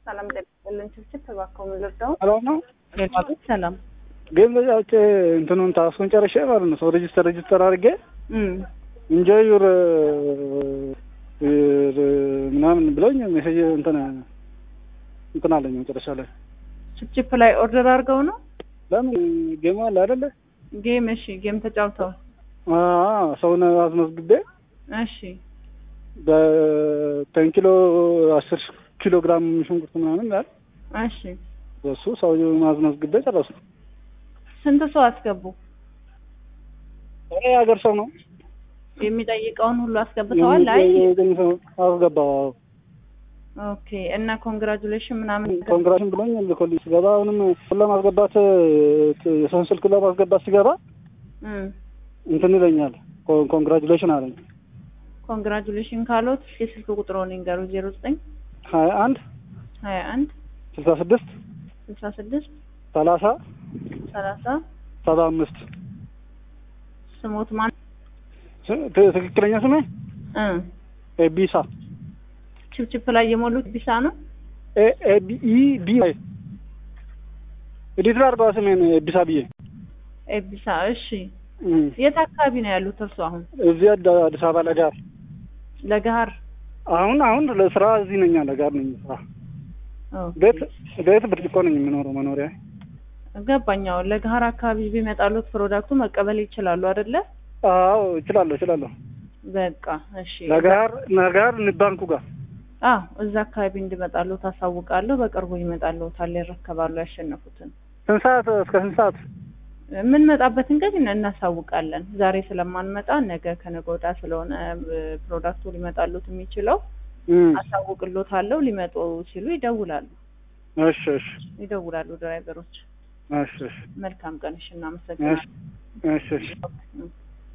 ሰላም ጠቅልን ችብችብ ተባከው ምልርዳው ሰላም ነው። ሌላቤት ሰላም ግን በዚያ ውጭ እንትኑን ታስኩን ጨርሼ ማለት ነው ሰው ሬጅስተር ሬጅስተር አድርጌ ኢንጆይ ዩር ምናምን ብሎኝ ሜሴጅ እንትን እንትን አለኝ መጨረሻ ላይ ችፕችፕ ላይ ኦርደር አድርገው ነው ለምን ጌም አለ አይደለ? ጌም እሺ ጌም ተጫውተው አዎ ሰውን አስመዝግቤ እሺ በቴን ኪሎ አስር ኪሎ ግራም ሽንኩርት ምናምን ያህል እሺ በሱ ሰው ማስመዝግቤ ጨረሱ። ስንት ሰው አስገቡ ይሄ የሀገር ሰው ነው የሚጠይቀውን ሁሉ አስገብተዋል አይ አስገባው ኦኬ እና ኮንግራጁሌሽን ምናምን ኮንግራሽን ብሎኝ ልኮልኝ ስገባ አሁንም ለማስገባት የሰውን ስልክ ለማስገባት ሲገባ እም እንትን ይለኛል ኮንግራጁሌሽን አለኝ ኮንግራጁሌሽን ካሎት እስኪ ስልክ ቁጥሮን ይንገሩ ዜሮ ዘጠኝ ሀያ አንድ ሀያ አንድ ስልሳ ስድስት ስልሳ ስድስት ሰላሳ ሰላሳ ሰባ አምስት ስሞት ማን ትክክለኛ ስሜ እ ኤቢሳ ችፕችፕ ላይ የሞሉት ቢሳ ነው ኤቢኢ ቢ ኤዲት አድርገዋ ስሜን ኤቢሳ ብዬ ኤቢሳ እሺ የት አካባቢ ነው ያሉት እርሱ አሁን እዚህ አዲስ አበባ ለጋር ለገሀር አሁን አሁን ለስራ እዚህ ነኝ ለጋር ነኝ ስራ ኦኬ። ቤት ቤት ብርጭቆ ነኝ የምኖረው መኖሪያ ገባኛው ለገሀር አካባቢ ቢመጣሉት ፕሮዳክቱ መቀበል ይችላሉ አይደለ አዎ እችላለሁ እችላለሁ በቃ እሺ ለጋር ለጋር ባንኩ ጋር አዎ እዛ አካባቢ እንዲመጣሉ ታሳውቃለሁ በቅርቡ ይመጣሉታል ይረከባሉ ያሸነፉትን ስንት ሰዓት እስከ ስንት ሰዓት የምንመጣበትን ቀን እናሳውቃለን ዛሬ ስለማንመጣ ነገ ከነገ ወዲያ ስለሆነ እ፣ ፕሮዳክቱ ሊመጣሉት የሚችለው እም፣ አሳውቅሎታለሁ ሊመጡ ሲሉ ይደውላሉ እሺ እሺ ይደውላሉ ድራይቨሮች እሺ እሺ መልካም ቀን እሺ እናመሰግናለን እሺ እሺ እም።